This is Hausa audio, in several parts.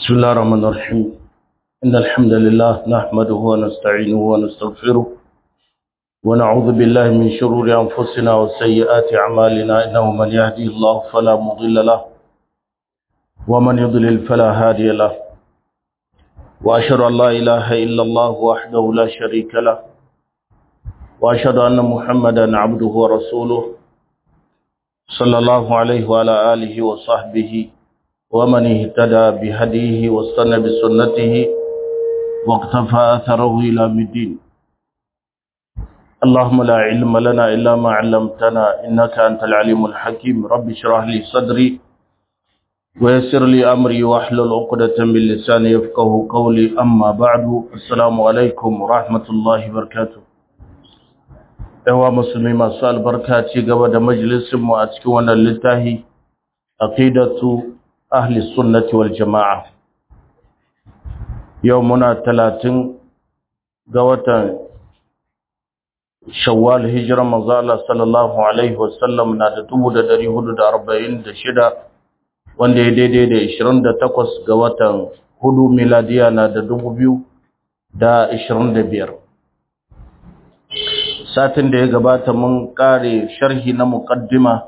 بسم الله الرحمن الرحيم إن الحمد لله نحمده ونستعينه ونستغفره ونعوذ بالله من شرور أنفسنا وسيئات أعمالنا إنه من يهدي الله فلا مضل له ومن يضلل فلا هادي له وأشهد أن لا إله إلا الله وحده لا شريك له وأشهد أن محمدا عبده ورسوله صلى الله عليه وعلى آله وصحبه ومن اهتدى بهديه واستنى بسنته واقتفى أثره إلى مدين اللهم لا علم لنا إلا ما علمتنا إنك أنت العليم الحكيم رب اشرح لي صدري ويسر لي أمري واحلل عقدة من لساني يفقه قولي أما بعد السلام عليكم ورحمة الله وبركاته yawa musulmi masu albarka ci gaba da majalisinmu a cikin wannan littafi aqidatu ahli sunnati wal jama'a yau muna talatin ga watan shawwal hijira manzo Allah sallallahu alaihi wasallam na da 1446 wanda ya daidai da 28 ga watan hudu miladiya na da 2025 satin da ya gabata mun kare sharhi na muqaddima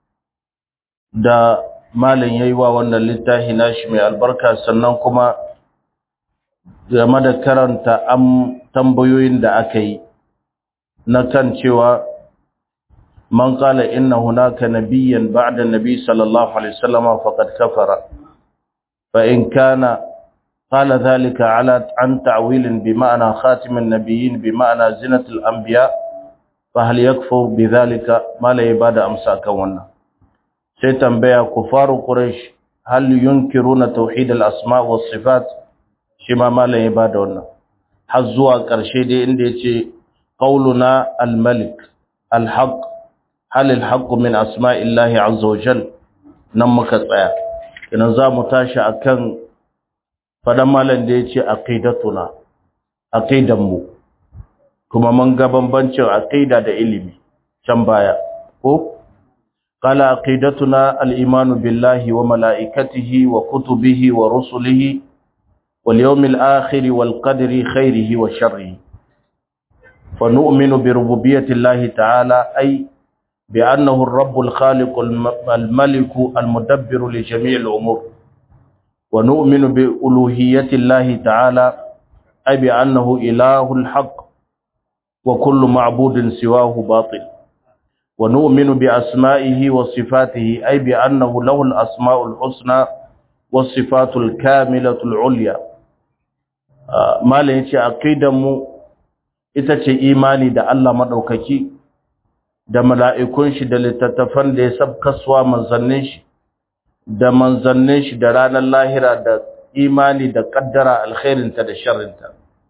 da malam yayi wa wannan littafi nashi mai albarka sannan kuma game da karanta am tambayoyin da aka yi na kan cewa man qala inna hunaka nabiyyan ba'da nabi sallallahu alaihi wasallam faqad kafara fa in kana qala dhalika ala an ta'wil bi ma'na khatim an-nabiyyin bi ma'na zinat al-anbiya fa hal yakfu bi dhalika mala ibada amsa kan wannan sai tambaya kufaru quraish hal yunkiruna tauhid al-asma was sifat shi ma malam ya bada wannan har zuwa ƙarshe dai inda yace qauluna al-malik al-haq hal al-haq min asma'illahi azza wa jal nan muka tsaya idan za mu tashi akan fadan malam da yace aqidatuna aqidan mu kuma mun ga bambancin aqida da ilimi can baya ko قال عقيدتنا الإيمان بالله وملائكته وكتبه ورسله واليوم الآخر والقدر خيره وشره فنؤمن بربوبية الله تعالى أي بأنه الرب الخالق الملك المدبر لجميع الأمور ونؤمن بألوهية الله تعالى أي بأنه إله الحق وكل معبود سواه باطل ونؤمن بأسمائه وصفاته أي بأنه له الأسماء الحسنى والصفات الكاملة العليا ما لنشي أقيدم itace imani da Allah madaukaki da mala'ikun shi da littattafan da ya sabkaswa manzannin shi da manzannin shi da ranar lahira da imani da kaddara alkhairinta da sharrinta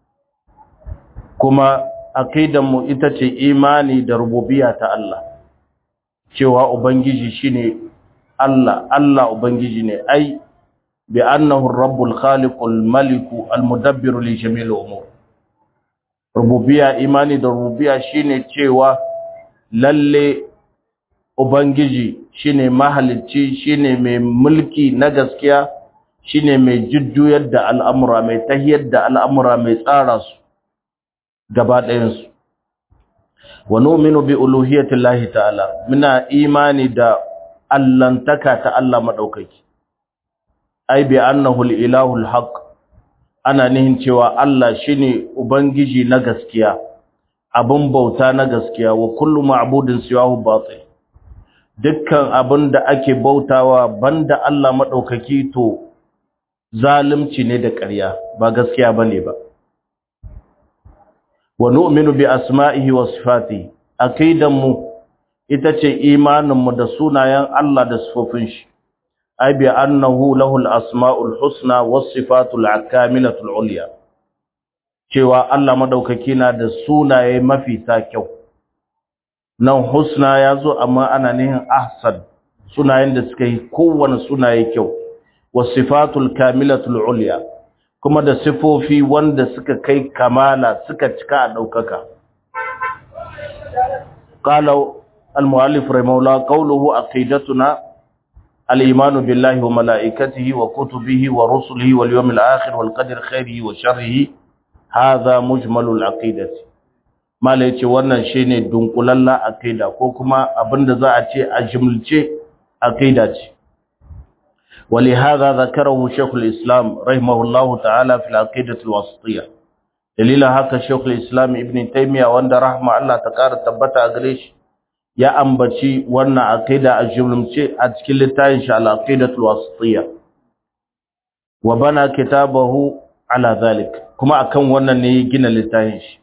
kuma aqidanmu ita ce imani da rububiyya ta Allah cewa ubangiji shine Allah Allah ubangiji ne ai bi annahu ar-rabbul khaliqul maliku al-mudabbiru li jami'il umur rububiyya imani da rububiyya shine cewa lalle ubangiji shine mahalicci shine mai mulki na gaskiya shine mai jujjuyar da al'amura mai tahiyar da al'amura mai tsara su gaba ɗayansu wa nu'minu bi uluhiyyati llahi ta'ala muna imani da allantaka ta Allah madaukaki ai bi annahu al-ilahu al-haq ana nihin cewa Allah shine ubangiji na gaskiya abun bauta na gaskiya wa kullu ma'budin siwahu batil dukkan abin da ake bautawa banda Allah madaukaki to zalunci ne da ƙarya ba gaskiya bane ba wa nu'minu bi asma'ihi wa sifatihi aqidanmu ita ce imaninmu da sunayen Allah da sifofin shi ai bi annahu lahul asma'ul husna was sifatul akamilatul ulya cewa Allah madaukaki na da sunaye mafi ta kyau nan husna yazo amma ana nihin ahsan sunayen da suka yi kowane sunaye kyau was sifatul kamilatul ulya kuma da sifofi wanda suka kai kamala suka cika a ɗaukaka. Ƙalau al-mu'allif rahimahullah qawluhu aqidatuna al-imanu billahi wa malaikatihi wa kutubihi wa rusulihi wal yawmil akhir wal qadri khairihi wa sharrihi hadha mujmalul aqidati mala yace wannan shine dunkulalla aqida ko kuma abinda za a ce a jumlce aqida ce ولهذا ذكره شيخ الإسلام رحمه الله تعالى في العقيدة الوسطية دليل هكا شيخ الإسلام ابن تيمية وان رحمه الله تقار تبتا أغريش يا أنبتي وانا عقيدة الجملمتي أتكل تاينش على العقيدة الوسطية وبنى كتابه على ذلك كما أكون وانا نيجينا لتاينش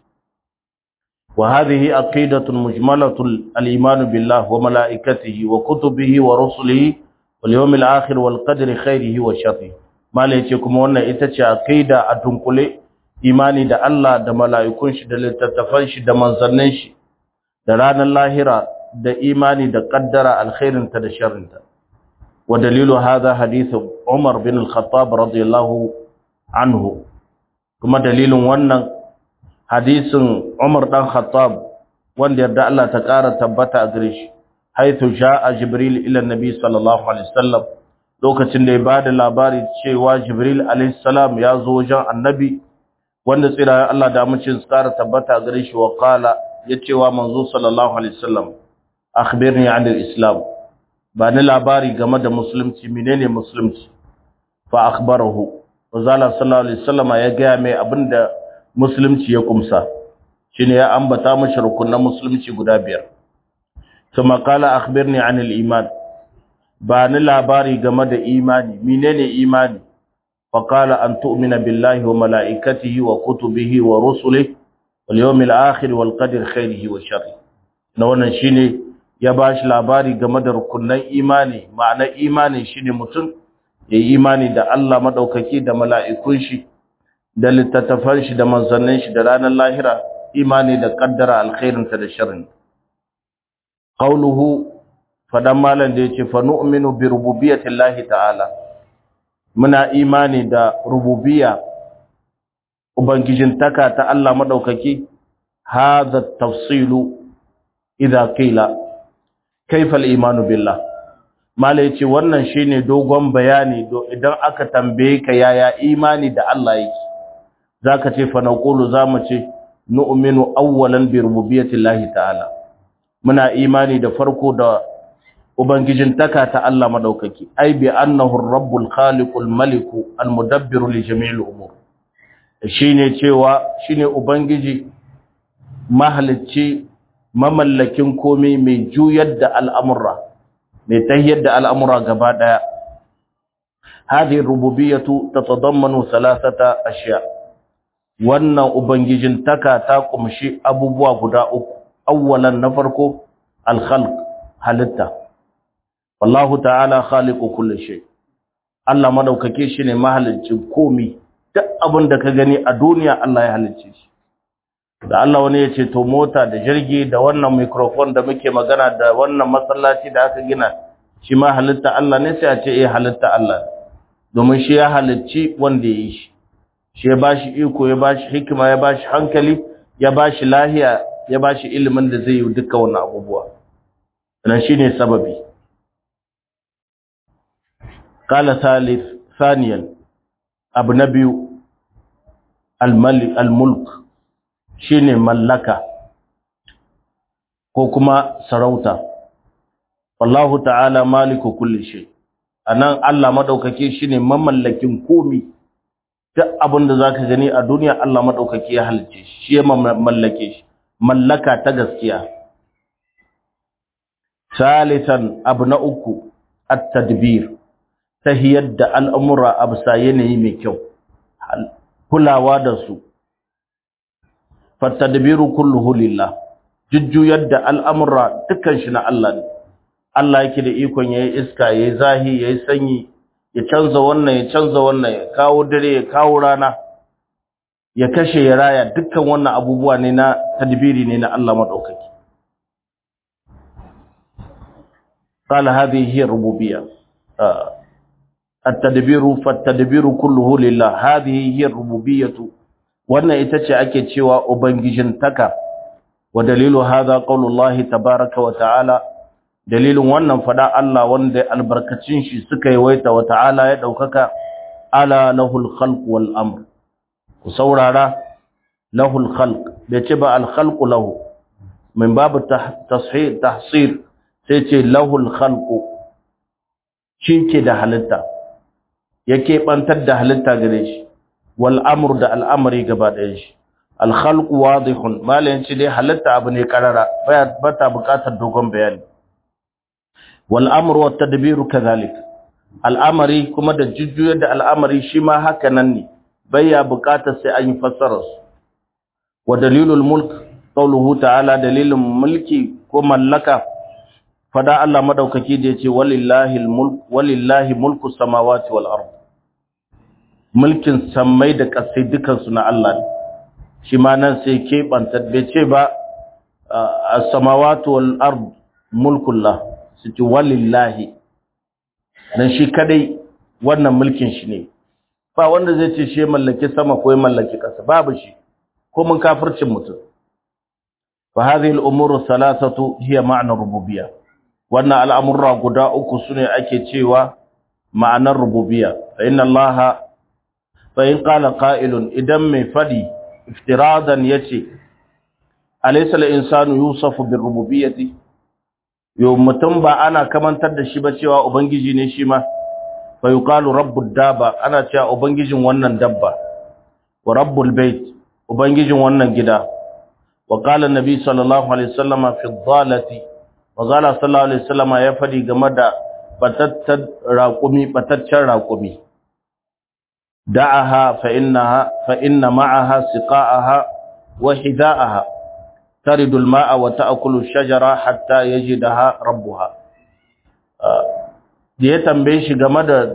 وهذه عقيدة مجملة الإيمان بالله وملائكته وكتبه ورسله واليوم الآخر والقدر خيره وشره ما yace kuma wannan ita ce aqida a tunkule imani da Allah da mala'ikun shi da littattafan shi da manzannin shi da ranar lahira da imani da qaddara alkhairin ta da sharrin ta wa dalilu hadha hadith Umar bin al-Khattab radiyallahu anhu kuma dalilin wannan hadisin Umar dan Khattab wanda yarda Allah ta ƙara tabbata a gare shi haithu ja'a jibril ila nabi sallallahu alaihi wasallam lokacin da ya bada labari cewa jibril alaihi salam ya zo wajen annabi wanda tsira Allah da mucin tsara tabbata gare shi wa qala ya cewa manzo sallallahu alaihi wasallam akhbirni an al-islam ba ni labari game da musulunci menene musulunci fa akhbarahu wazala sallallahu alaihi wasallam ya ga mai abinda musulunci ya kumsa shine ya ambata mashi rukunan musulunci guda biyar ثم قال أخبرني عن الإيمان بان لاباري جمد إيماني منين إيماني فقال أن تؤمن بالله وملائكته وكتبه ورسله واليوم الآخر والقدر خيره وشره نوانا شيني يباش لاباري جمد ركنا إيماني معنى إيماني شيني متن ya imani da Allah madaukaki da mala'ikun shi da littattafan shi da manzannin shi da ranar lahira imani da kaddara alkhairinta da sharrin qauluhu fadan malan da yace fa nu'minu bi rububiyyatillahi ta'ala muna imani da rububiyya ubangijin taka ta Allah madaukaki hadha tafsilu idza qila kayfa al-imanu billah malai yace wannan shine dogon bayani do idan aka tambaye ka yaya imani da Allah yake zaka ce fa naqulu zamu ce nu'minu awwalan bi rububiyyatillahi ta'ala muna imani da farko da ubangijin taka ta Allah madaukaki ai bi annahu ar-rabbul khaliqul maliku al-mudabbiru li jami'il umur shine cewa shine ubangiji mahalicci mamallakin komai mai juyar da al'amura mai tahiyar da al'amura gaba daya hadhihi rububiyyatu tatadammanu thalathata ashya wannan ubangijin taka ta kumshi abubuwa guda uku awwalan na farko al-khalq halitta wallahu ta'ala khaliqu kulli shay Allah madaukake shi ne mahaliccin komai duk abin da ka gani a duniya Allah ya halicce shi da Allah wani ya ce to mota da jirgi da wannan microphone da muke magana da wannan masallaci da aka gina shi ma halitta Allah ne sai a ce eh halitta Allah domin shi ya halicci wanda ya yi shi shi ya bashi iko ya bashi hikima ya bashi hankali ya bashi lahiya ya bashi ilimin da zai yi duka wannan abubuwa nan shine sababi qala thalith thaniyan abu na biyu al-malik al-mulk shine mallaka ko kuma sarauta wallahu ta'ala maliku kulli shay anan Allah madaukake shine mamallakin komi duk abin da zaka gani a duniya Allah madaukake ya halice shi shi ya mallake shi mallaka ta gaskiya salisan abu na uku at-tadbir tahiyar da al'amura absa yanayi mai kyau kulawa da su fatadbiru kulluhu lillah jujjuyar da al'amura dukkan shi na Allah ne Allah yake da ikon yayi iska yayi zahi yayi sanyi ya canza wannan ya canza wannan ya kawo dare ya kawo rana ya kashe ya raya dukkan wannan abubuwa ne na tadbiri ne na Allah madaukaki قال هذه هي الربوبيه التدبير فالتدبير كله لله هذه هي الربوبيه wannan ita ce ake cewa ubangijin taka wa dalilu hadha qaulullahi tabaaraka wa ta'ala dalilin wannan fada Allah wanda albarkacin shi suka yi waita wa ta'ala ya daukaka ala lahul khalq wal amr ku saurara lahul khalq bai ce ba al khalq lahu min babu tashir tahsir sai ce lahul khalq shi ke da halitta yake bantar da halitta gare shi wal amr da al'amari gaba ɗayan shi al khalq wadihun malayin ci dai halitta abu ne karara ba ta buƙatar dogon bayani wal amru wat tadbiru kadhalik al'amari kuma da jujjuyar da al'amari shi ma haka nan ne baya buƙatar sai an yi fassara su wa dalilul mulk qawluhu ta'ala dalilin mulki ko mallaka fada Allah madaukaki da yace walillahi almulk walillahi mulku samawati wal ard mulkin sammai da ƙasai dukan su na Allah ne shi ma nan sai ke banta bai ce ba as-samawati wal ard mulkullah su ci walillahi dan shi kadai wannan mulkin shi ne ba wanda zai ce shi mallaki sama ko mallaki ƙasa babu shi ko mun kafircin mutum fa hadhihi al-umuru thalathatu hiya ma'na rububiyyah wannan al'amurra guda uku sune ake cewa ma'anar rububiyya fa inna allaha fa in qala qa'ilun idan mai fadi iftiradan yace alaysa al-insanu yusafu bir rububiyyati yo mutum ba ana kamantar da shi ba cewa ubangiji ne shi ma fa yuqalu rabbud daba ana cewa ubangijin wannan dabba wa rabbul bait ubangijin wannan gida wa qala an-nabi sallallahu alaihi wasallama fi dhalati wa qala sallallahu alaihi wasallama ya fadi game da batattar raqumi bataccen raqumi da'aha fa innaha fa inna ma'aha siqa'aha wa hida'aha taridu al-ma'a wa ta'kulu ash-shajara hatta yajidaha rabbuha da ya tambaye shi game da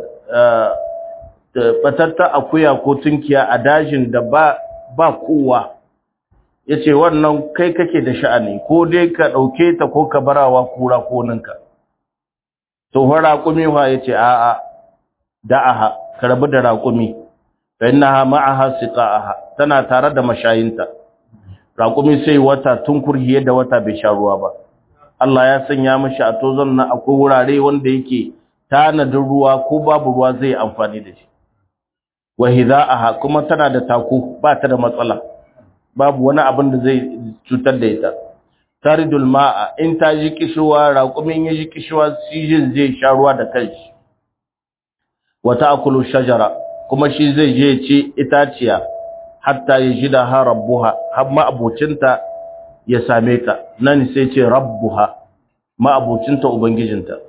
batatta akuya ko tunkiya a dajin da ba ba kowa yace wannan kai kake da sha'ani ko dai ka dauke ta ko ka barawa kura ko ninka to fa raqumi fa yace a a da'aha ka rabu da raqumi fa innaha ma'aha siqaha tana tare da mashayinta raqumi sai wata tunkurhiye da wata bai sha ruwa ba Allah ya sanya mishi a tozon na akwai wurare wanda yake tanadin ruwa ko babu ruwa zai amfani da shi wa hidaaha kuma tana da taku ba ta da matsala babu wani abin da zai cutar da ita taridul ma'a in ta ji kishuwa raƙumin ya ji kishuwa sijin zai sha ruwa da kanshi wa ta'kulu shajara kuma shi zai je ci itaciya hatta yajida ha rabbuha har ma abocinta ya same ta nan sai ce rabbuha ma abocinta ubangijinta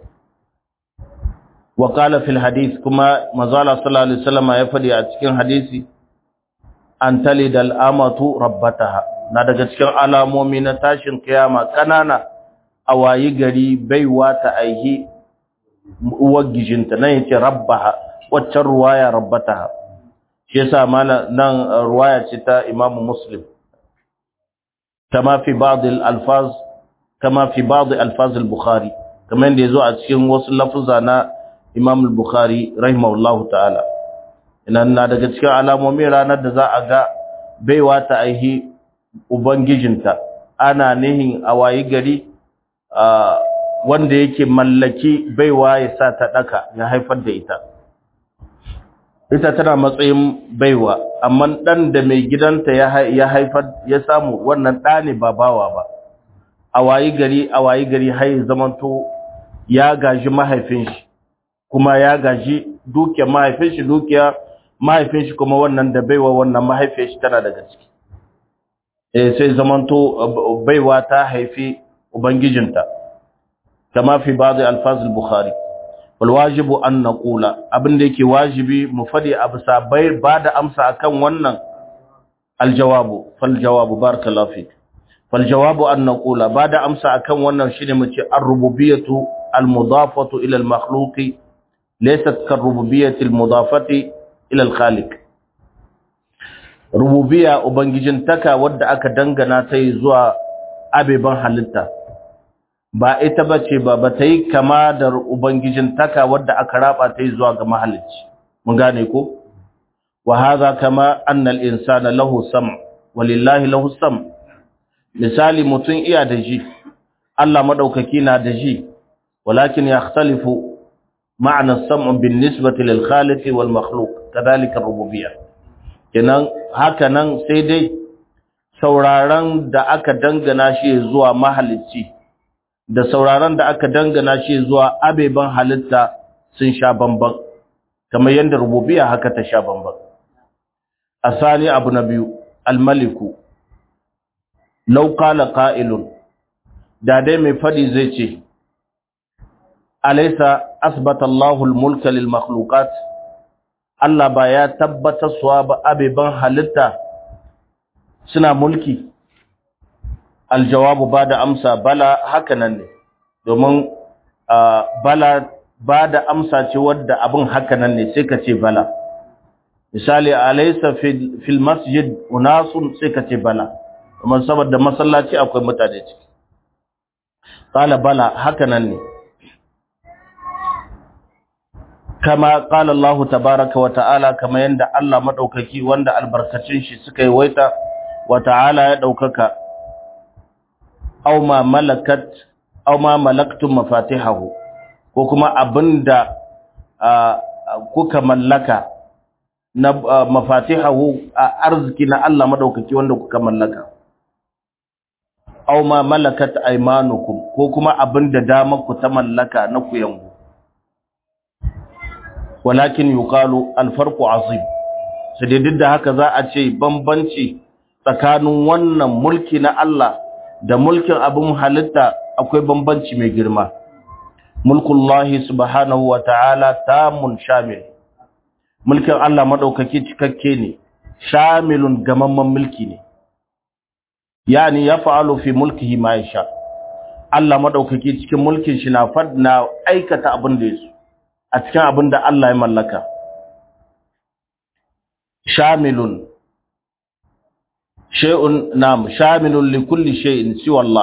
wa qala fil hadith kuma mazala sallallahu alaihi wasallam ya fadi a cikin hadisi an talidal amatu rabbataha na daga cikin alamomi na tashin kiyama kanana a wayi gari baiwa ta aihi uwar gijinta nan yace rabbaha waccan ruwaya rabbataha shi yasa mana nan ruwaya ce ta Imam Muslim kama fi ba'd al-alfaz kama fi ba'd alfaz al-Bukhari kamar da yazo a cikin wasu lafuza na Imam al-Bukhari rahimahullahu ta'ala inan na daga cikin alamomin ranar da za a ga baiwa ta aihi ubangijinta ana nihin a wayi gari wanda yake mallaki baiwa ya sa ta daka ya haifar da ita ita tana matsayin baiwa amma dan da mai gidanta ya haifar ya samu wannan ɗa ne ba bawa ba a wayi gari a wayi gari har zamanto ya gaji mahaifin shi kuma ya gaji dukiyar mahaifin shi dukiya mahaifin shi kuma wannan da baiwa wannan mahaifin shi tana daga ciki eh sai zamanto baiwa ta haifi ubangijinta kama fi ba'd alfaz al-bukhari wal wajibu an naqula abinda yake wajibi mu fadi abu sabai bada amsa akan wannan aljawabu fal jawabu barakallahu fik fal jawabu an naqula bada amsa akan wannan shine mu ce ar-rububiyyatu al-mudafatu ila al-makhluqi laysat kar-rububiyyati al-mudafati ila al-khaliq rububiyya ubangijin taka wadda aka dangana ta zuwa abeban halitta ba ita bace ba ba ta yi kama da ubangijin taka wadda aka raba ta zuwa ga mahalicci mun gane ko wa hadha kama anna al-insana lahu sam' walillahi lahu sam' misali mutun iya da ji Allah madaukaki na da ji walakin yakhtalifu ma'na as-sam'u bin-nisbati lil-khaliq wal-makhluq kadhalika ar-rububiyyah kenan haka nan sai dai sauraron da aka dangana shi zuwa mahalicci da sauraron da aka dangana shi zuwa abeban halitta sun sha bamban kamar yadda rububiyya haka ta sha bamban asali abu na biyu almaliku law qala qa'ilun da dai mai fadi zai ce alaysa asbata Allahu al-mulka lil makhluqat Allah ba ya tabbatar suwa ba abeban halitta suna mulki aljawabu ba da amsa bala haka nan ne domin bala ba da amsa ce wadda abin haka nan ne sai ka ce bala misali alaysa fil masjid unasun sai ka ce bala kuma saboda masallaci akwai mutane ciki qala bala haka nan ne kama qala Allah tabaaraka wa ta'ala kama yanda Allah madaukaki wanda albarkacin shi suka yi waita wa ta'ala ya daukaka aw ma malakat aw ma malaktum mafatihahu ko kuma abinda kuka mallaka na mafatihahu arziki na Allah madaukaki wanda kuka mallaka aw ma malakat aymanukum ko kuma abinda dama ku ta mallaka na ku yangu walakin yuqalu alfarqu azim sai duk da haka za a ce bambanci tsakanin wannan mulki na Allah da mulkin abin halitta akwai bambanci mai girma mulkullahi subhanahu wa ta'ala tamun shamil mulkin Allah madaukaki cikakke ne shamilun gamamman mulki ne yani yaf'alu fi mulkihi ma yasha Allah madaukaki cikin mulkin shi na fadna aikata abin da yaso a cikin abin da Allah ya mallaka shamilun shay'un nam shamilun li kulli shay'in siwa Allah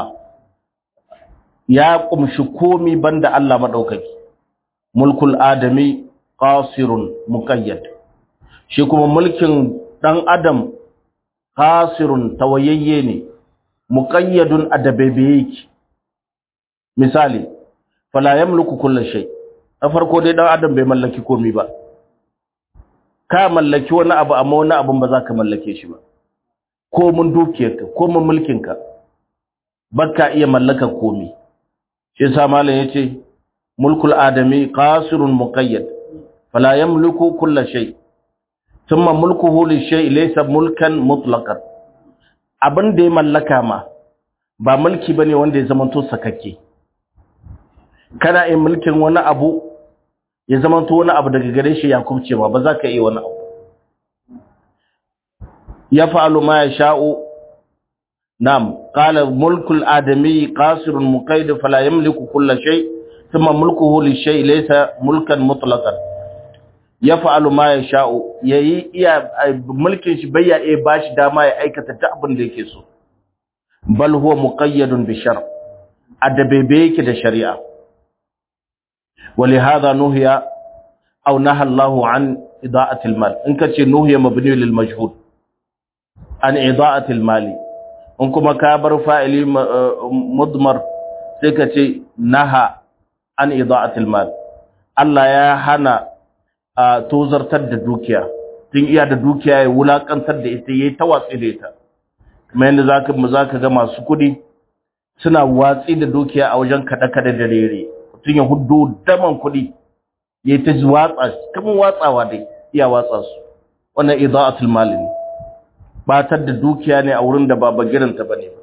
ya kumshi komi banda Allah madaukaki mulkul adami qasirun muqayyad shi kuma mulkin dan adam qasirun tawayayye ne muqayyadun adabebe misali fala yamliku kulli shay na farko dai dan adam bai mallaki komi ba ka mallaki wani abu amma wani abun ba za ka mallake shi ba ko mun dukiyarka ko mun mulkinka baka iya mallaka komi shi yasa malam yace mulkul adami qasirun muqayyad fala yamliku kull shay thumma mulkuhu lishay laysa mulkan mutlaqan abin da ya mallaka ma ba mulki bane wanda ya zamanto sakakke kana yin mulkin wani abu ya zamanto wani abu daga gare shi ya kubce ma ba za ka iya wani abu يفعل ما يشاء نعم قال ملك الآدمي قاصر مقيد فلا يملك كل شيء ثم ملكه للشيء ليس ملكا مطلقا يفعل ما يشاء yayi iya mulkin shi bayya eh bashi dama ya aikata ta abin da yake so bal huwa muqayyadun bi shar adabebe yake da shari'a ولهذا نهي او نهى الله عن اضاعه المال in kace nuhiya mabni lil majhul an ida'atil mali in kuma ka bar fa'ili mudmar sai ka ce naha an ida'atil mal Allah ya hana tozartar da dukiya tun iya da dukiya ya wulakantar da ita yayi tawatsi da ita kuma yanda zaka mu zaka ga masu kudi suna watsi da dukiya a wajen kada kada da rere tun ya huddo daman kudi yayi ta watsa kuma watsawa dai iya watsa su wannan ida'atul mal ne batar da dukiya ne a wurin da ba bagiranta ba ne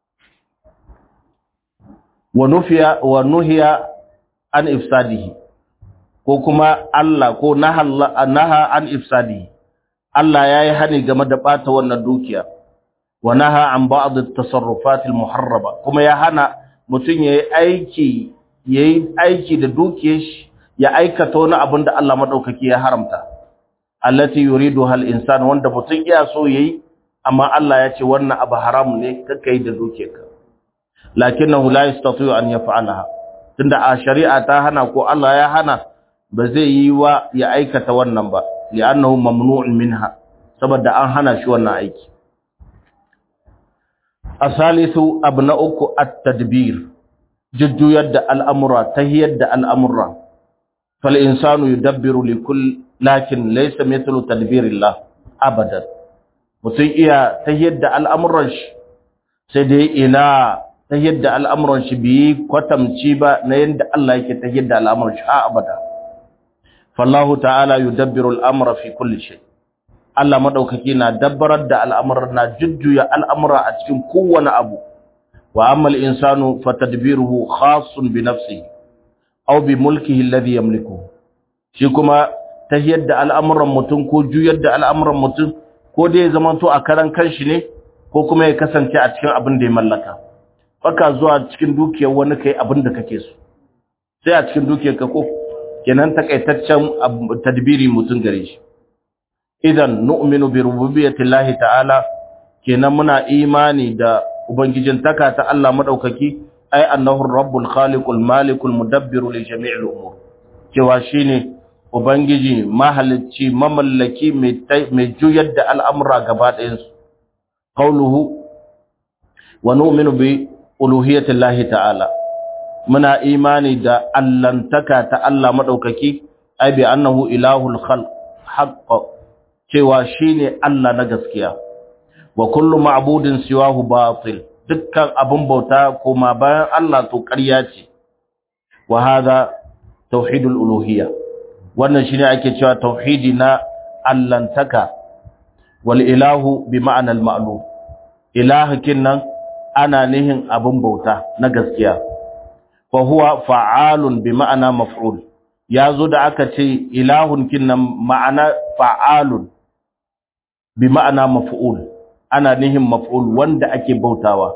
wa nufiya wa nuhiya an ifsadihi ko kuma Allah ko naha an ifsadihi Allah yayi hani game da bata wannan dukiya wa naha an ba'd at-tasarrufat al-muharraba kuma ya hana mutun yayi aiki yayi aiki da dukiyar shi ya aikata wani abin da Allah madaukaki ya haramta allati yuriduha al-insan wanda mutun iya so yayi amma Allah ya ce wannan abu haram ne kakka yi da dukiyarka lakinnahu la yastati'u an yaf'alaha tunda a shari'a ta hana ko Allah ya hana ba zai yi wa ya aikata wannan ba li'annahu mamnu'un minha saboda an hana shi wannan aiki asalisu abna uku at-tadbir jujjuyar da al'amura tahiyar da al'amura fal insanu yudabbiru li kull lakin laysa mithlu tadbirillah abadan mutum iya tahiyar da al'amuran shi sai dai ina tahiyar da al'amuran shi bi kwatamci ba na yanda Allah yake tahiyar da al'amuran shi a abada fallahu ta'ala yudabbiru al'amra fi kulli shay Allah madaukaki na dabbarar da al'amuran na jujjuya al'amura a cikin kowane abu wa amma al-insanu fatadbiruhu khassun bi nafsihi aw bi mulkihi alladhi yamliku shi kuma tahiyar da al'amuran mutum ko juyar da al'amuran mutum ko dai zaman to a karan kanshi ne ko kuma ya kasance a cikin abin da ya mallaka baka zuwa cikin dukiyar wani kai abin da kake so sai a cikin dukiyar ka ko kenan takaitaccen tadbiri mutum gare shi idan nu'minu bi rububiyyati llahi ta'ala kenan muna imani da ubangijin taka ta Allah madaukaki ai annahu rabbul khaliqul malikul mudabbiru li jami'il umur cewa shine ubangiji mahalicci mamallaki mai juyar da al'amura gaba ɗayan su qauluhu wa nu'minu bi uluhiyyati llahi ta'ala muna imani da allantaka ta Allah madaukaki ai bi annahu ilahul khalq haqq cewa shine Allah na gaskiya wa kullu ma'budin siwahu batil dukkan abun bauta kuma bayan Allah to ƙarya ce wa hadha tauhidul uluhiyya wannan shine ake cewa tauhidi na allantaka wal ilahu bi ma'anal ma'lum ilahakin nan ana nihin abun bauta na gaskiya fa huwa fa'alun bi ma'ana maf'ul yazo da aka ce ilahun kinnan ma'ana fa'alun bi ma'ana maf'ul ana nihin maf'ul wanda ake bautawa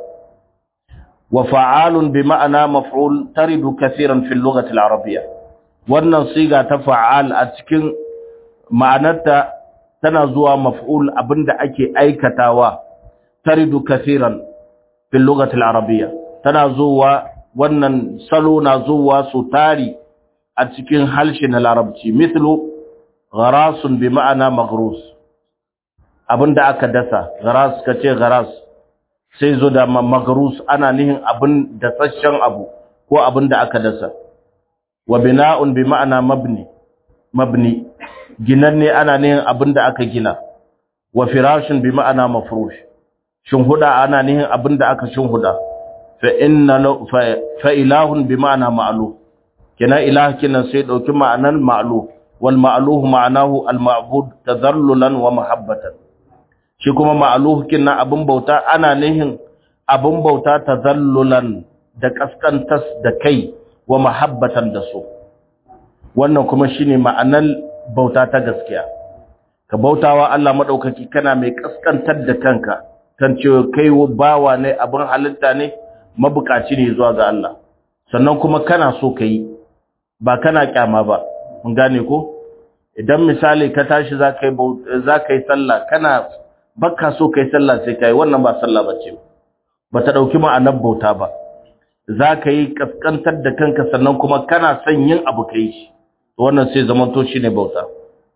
wa fa'alun bi ma'ana maf'ul taridu kaseeran fil lughati al-arabiyya wannan siga ta fa'al a cikin ma'anarta tana zuwa maf'ul abinda ake aikatawa taridu kaseeran fil lughati al-arabiyya tana zuwa wannan salo na zuwa su tari a cikin harshe na larabci mithlu gharasun bi ma'ana maghrus abinda aka dasa gharas kace gharas sai zo da maghrus ana nihin abin dasashen abu ko abinda aka dasa wa bina'un bi ma'ana mabni mabni ginanne ana nihin abinda aka gina wa firashun bi ma'ana mafrush shinhuda ana nihin abinda aka shinhuda fa inna fa ilahun bi ma'ana ma'luf kina ilah kina sai dauki ma'anan ma'luf wal ma'luh ma'anahu al ma'bud tadhallulan wa mahabbatan shi kuma ma'luh kina abun bauta ana nihin abun bauta tadhallulan da kaskantas da kai wa mahabbatan da so wannan kuma shine ma'anan bauta ta gaskiya ka bautawa Allah madaukaki kana mai kaskantar da kanka kan cewa kai bawa ne abin halitta ne mabukaci ne zuwa ga Allah sannan kuma kana so ka yi ba kana kyama ba mun gane ko idan misali ka tashi za ka yi sallah kana baka so ka yi sallah sai ka yi wannan ba sallah ba ce ba ta ɗauki ma'anar bauta ba za ka yi kaskantar da kanka sannan kuma kana son yin abu ka yi shi wannan sai zamanto shi ne bauta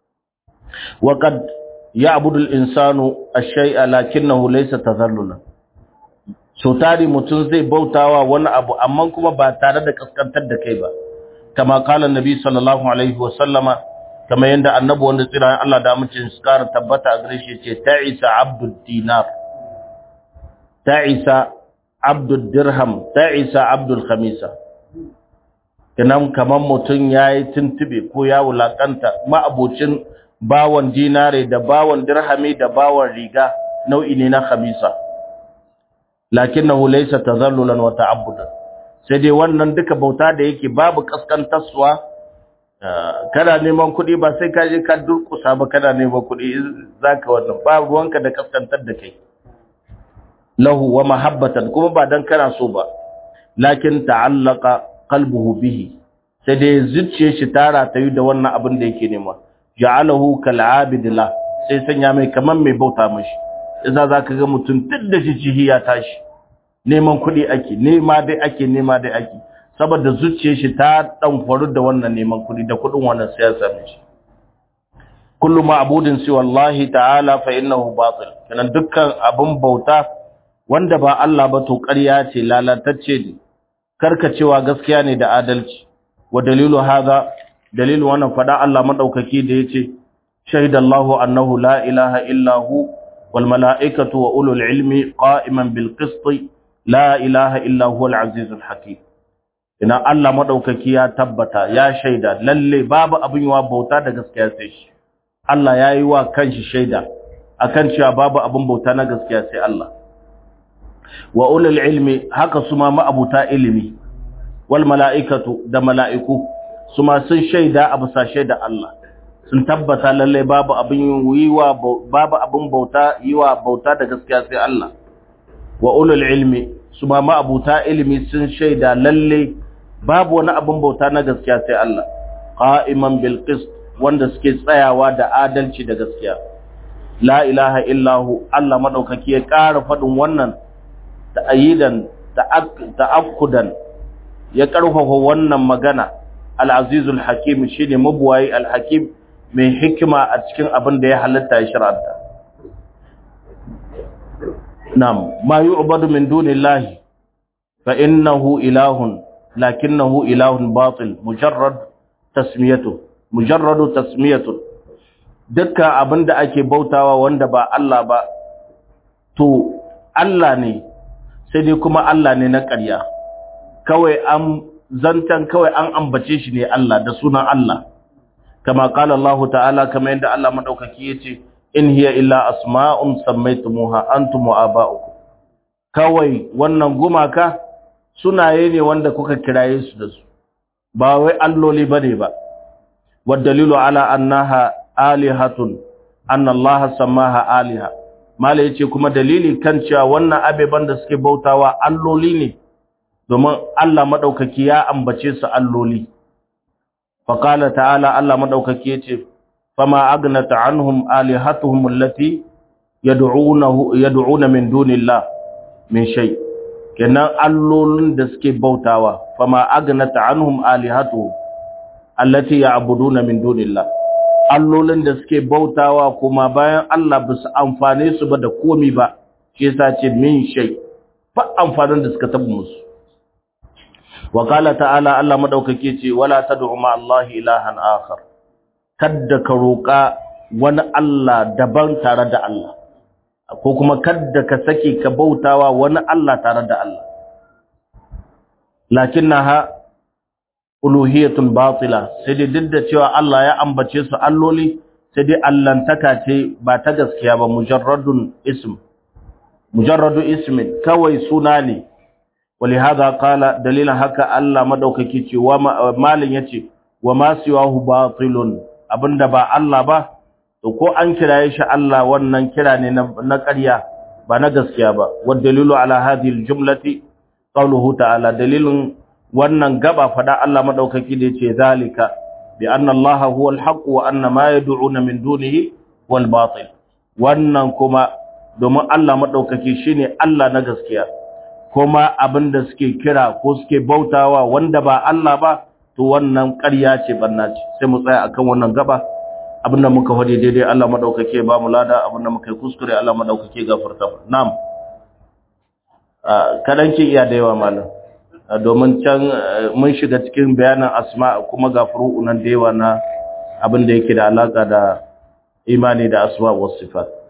waƙad ya abudul insanu a shai'a lakinnahu laysa tazallulan so tari mutum zai bautawa wani abu amma kuma ba tare da kaskantar da kai ba kama kala nabi sallallahu alaihi wa sallama kama yanda annabi wanda tsira Allah da mutum su kara tabbata a gare shi ce ta'isa abdud dinar ta'isa abdud dirham ta'isa abdul khamisa kinan kaman mutum yayi tuntube ko ya wulakanta ma'abocin bawan dinare da bawan dirhami da bawan riga nau'i ne na khamisa lakinnahu laysa tadhallulan wa ta'abbudan sai dai wannan duka bauta da yake babu kaskantarsuwa kana neman kuɗi ba sai ka je ka durkusa ba kana neman kuɗi zaka wannan ba ruwanka da kaskantar da kai lahu wa mahabbatan kuma ba dan kana so ba lakin ta'allaqa qalbuhu bihi sai dai zuciyar shi tara ta yi da wannan abin da yake nema ja'alahu kal'abid la sai sanya mai kaman mai bauta mashi yasa zaka ga mutum duk da shi ya tashi neman kuɗi ake nema dai ake nema dai ake saboda zuciyar shi ta dan faru da wannan neman kuɗi da kuɗin wannan siyasa ne shi kullu ma'budin si wallahi ta'ala fa innahu batil kana dukkan abun bauta wanda ba Allah ba to ƙarya ce lalatacce ne karkacewa gaskiya ne da adalci wa dalilu hadha dalilu wannan fada Allah madaukaki da yace shahidallahu annahu la ilaha illa hu wal malaikatu wa ulul ilmi qa'iman bil qist la ilaha illa huwal azizul hakim ina Allah madaukaki ya tabbata ya shaida lalle babu abin yawa bauta da gaskiya sai shi Allah yayi wa kanshi shaida akan cewa babu abin bauta na gaskiya sai Allah wa ulul ilmi haka suma ma'abuta ilimi wal mala'ikatu da mala'iku suma sun shaida abu sa shaida Allah sun tabbata lalle babu abin yiwa babu abin bauta yiwa bauta da gaskiya sai Allah wa ulul ilmi suma ma'abuta ilimi sun shaida lalle babu wani abin bauta na gaskiya sai Allah qa'iman bil qist wanda suke tsayawa da adalci da gaskiya la ilaha illahu Allah madaukaki ya ƙara faɗin wannan ta'ayidan ta'akkudan ya ƙarfafa wannan magana al-azizul hakim shine mabuwayi al-hakim mai hikima a cikin abin da ya halatta ya shir'anta nam ma yu'badu min dunillahi fa innahu ilahun lakinnahu ilahun batil mujarrad tasmiyatu mujarradu tasmiyatu dukkan abin da ake bautawa wanda ba Allah ba to Allah ne sai dai kuma Allah ne na ƙarya kawai an zantan kawai an ambace shi ne Allah da sunan Allah kama qala Allah ta'ala kama yadda Allah madaukaki yace in hiya illa asma'un sammaytumuha antum wa aba'ukum kawai wannan gumaka sunaye ne wanda kuka kiraye su da su ba wai alloli bane ba والدليل على أنها آلهة أن الله سماها آلهة mala yace kuma dalili kan cewa wannan abeban da suke bautawa alloli ne domin Allah madaukaki ya ambace su alloli fa qala ta'ala Allah madaukaki yace fama agnat anhum alihatuhum allati yad'unahu yad'una min dunillah min shay kenan allolin da suke bautawa fama agnat anhum alihatuhum allati ya'buduna min dunillah allolin da suke bautawa kuma bayan Allah ba su amfane su ba da komi ba shi yasa ce min shay fa amfanin da suka tabu musu wa qala ta'ala Allah madaukake ce wala tad'u ma Allah ilahan akhar kadda ka roka wani Allah daban tare da Allah ko kuma kadda ka sake ka bautawa wani Allah tare da Allah lakinnaha uluhiyatun batila sai dai duk da cewa Allah ya ambace su alloli sai dai allantaka ce ba ta gaskiya ba mujarradun ism mujarradu ismin kawai suna ne ولهذا قال دليل haka Allah madaukaki ce wa malin yace wa ma siwahu batilun abinda ba Allah ba to ko an kiraye shi Allah wannan kira ne na ƙarya ba na gaskiya ba wa dalilu ala hadhihi aljumlati qawluhu ta'ala dalilun wannan gaba fada Allah madaukaki da yace zalika bi anna Allah huwa alhaq wa anna ma yad'una min dunihi wal batil wannan kuma domin Allah madaukaki shine Allah na gaskiya kuma abinda suke kira ko suke bautawa wanda ba Allah ba to wannan ƙarya ce banna ce sai mu tsaya akan wannan gaba abinda muka hade daidai Allah madaukake ba mu lada abinda muka yi kuskure Allah madaukake gafarta na'am kadan ki iya da yawa malam domin can mun shiga cikin bayanan asma kuma ga furu'unan da yawa na abin da yake da alaka da imani da asma was sifat